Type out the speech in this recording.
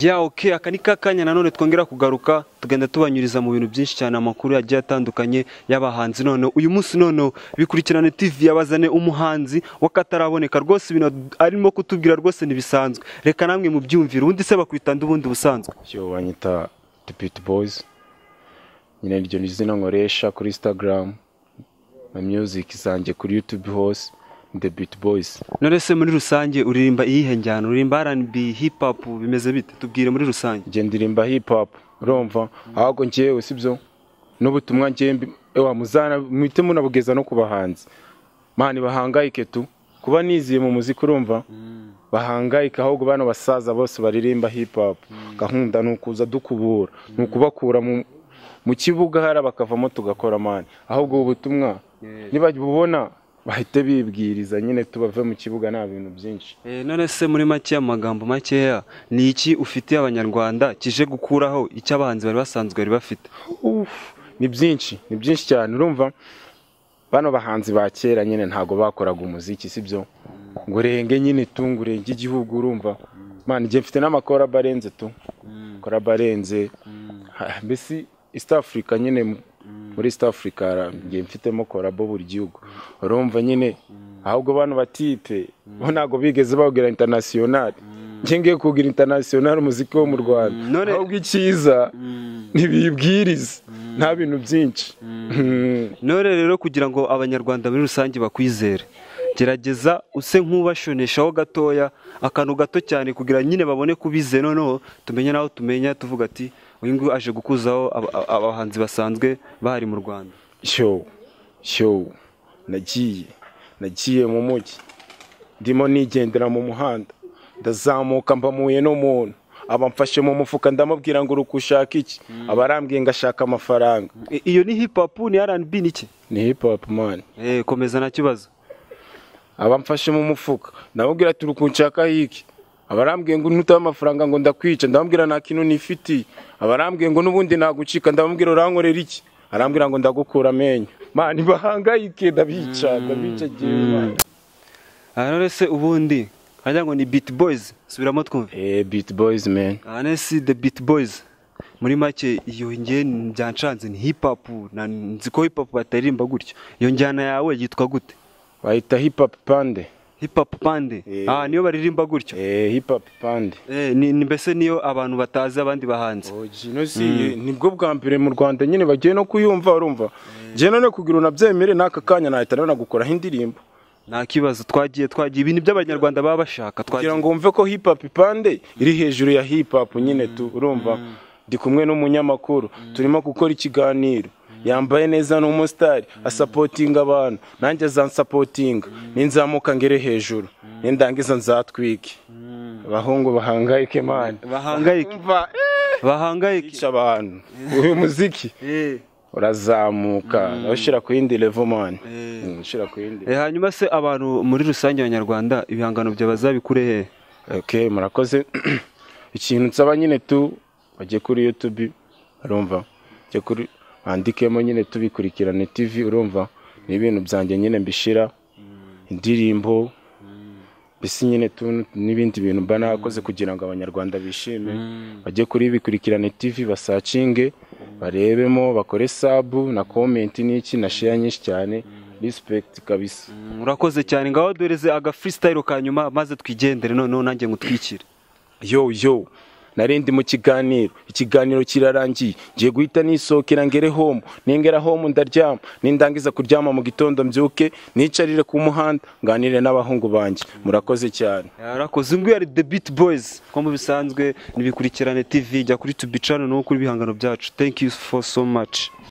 ya oke aka ni kakanya nanone twongera kugaruka tugenda tubanyuriza mu bintu byinshi cyane amakuru yagiye atandukanye y'abahanzi none uyu munsi none bikurikirane TV yabazane umuhanzi wakataraboneka rwose ibintu arimo kutubwira rwose ntibisanzwe reka namwe mu byumvire undi se bakwita ndubundi busanzwe yo banyita the beauty boys nyine iryo ni izina nkoresha kuri instagram na music zanjye kuri youtube hose ni the beauty boys none se muri rusange uririmba iyihe njyana uririmba R&B hip hop bimeze bite tubwire muri rusange njye ndirimba hip hop urumva ahubwo njyewe sibyo n'ubutumwa njyewe mbi- ewa muzana muhite munabugeza no ku bahanzi mani bahangayike tu kuba niziye mu muziki urumva bahangayika ahubwo bano basaza bose baririmba hip hop gahunda ni ukuza dukubura ni ukubakura mu mu kibuga hara bakavamo tugakora mani ahubwo ubu butumwa nibabubona bahite bibwiriza nyine tubave mu kibuga nta bintu byinshi Eh, none se muri make amagambo makeya ni iki ufitiye abanyarwanda kije gukuraho icyo abahanzi bari basanzwe bari bafite Uff, ni byinshi ni byinshi cyane urumva bano bahanzi ba kera nyine ntago bakoraga umuziki sibyo ngo urenge nyine tungu urenge igihugu urumva mani njye mfite n'amakoraba arenze tu koraba arenze Ha, mbese east africa nyine mu- muri east africa hara- njye mfitemo korabo buri gihugu urumva nyine ahubwo bano batipe bo ntago bigeze bawugira international njye ngiye kugira international umuziki wo mu rwanda none- ahubwo icyiza ntibibwirize nta bintu byinshi Mm. none rero kugira ngo abanyarwanda muri rusange bakwizere gerageza use nk'ubashoneshaho gatoya akantu gato cyane kugira nyine babone kubize noneho tumenye n'aho tumenya tuvuga ati uyu nguyu aje gukuzaho aba- aba- abahanzi basanzwe bahari mu rwanda sho sho nagiye nagiye mu mujyi ndimo nigendera mu muhanda ndazamuka mbamuye n'umuntu aba mfashe mu mufuka ndamubwira ngo uri ushaka iki aba arambwiye ngo ashaka amafaranga I- iyo ni hip hop ni R&B ni iki ni hip hop man eh komeza nta kibazo aba amfashe mu mufuka ndamubwira ati uri kunshakaho iki aba arambwiye ngo ntutabe amafaranga ngo ndakwica ndamubwira nta kintu nifitiye aba arambwiye ngo n'ubundi nagucika ndamubwira urankorera iki arambwira ngo ndagukura amenyo mani bahangayike ndabica ndabica jyewe man. aha rero se ubundi hajya ngo ni beat boys subiramo twumve Eh, Beat Boys man. aha ne si the beat boys muri make iyo njye byancanze ni hip hop na nzi ko hip hop bataririmba gutyo iyo njyana yawe yitwa gute Bahita hip hop pande. hip hop bande Eh. aha niyo baririmba gutyo Eh, hip hop pande. eh ni ni mbese niyo abantu batazi abandi bahanzi Gino si nibwo bwa mbere mu Rwanda nyine bagiye no kuyumva urumva. Je none kugira unabyemere n'aka kanya nahita nanagukora indirimbo. nta kibazo twagiye twagiye ibintu by'abanyarwanda baba bashaka Kugira twagiye ngo wumve ko hip hop pande iri hejuru ya hip hop nyine tu urumva. Ndi kumwe n'umunyamakuru turimo gukora ikiganiro. Yambaye neza ni umusitari asapotinga abantu nanjye azansapotinga ninzamuka ngere hejuru nindangiza nzatwike abahungu bahangayike mani bahangayike Umva, eh, bahangayike yica abantu uyu muziki eh urazamuka ushyira ku yindi level man Eh. Mm, ushyira ku yindi Eh, hanyuma se abantu muri rusange abanyarwanda ibihangano bya bazabikure hehe okay murakoze ikintu nsaba nyine tu bajye kuri youtube urumva bajye kuri bandikemo nyine tubikurikirane tv urumva ni ibintu byanjye nyine mbishira indirimbo mbese nyine tu n'ibindi bintu mba nakoze kugira ngo abanyarwanda bishime bajye kuri bikurikirane tv basacinge barebemo bakore sabu na komenti n'iki na share nyinshi cyane respect kabisa urakoze cyane ngaho doreze aga freestyle ka nyuma maze twigendere noneho nanjye ngutwikire yo yo nari ndi mu kiganiro ikiganiro kirarangiye ngiye guhita nisohokera ngere home ningera home ndaryama nindangiza kuryama mu gitondo mbyuke nicarire ku muhanda nganire n'abahungu banjye murakoze cyane urakoze nguyu ari the beat boys nko bisanzwe nibikurikirane tv jya kuri tubi channel no kuri ibihangano byacu thank you for so much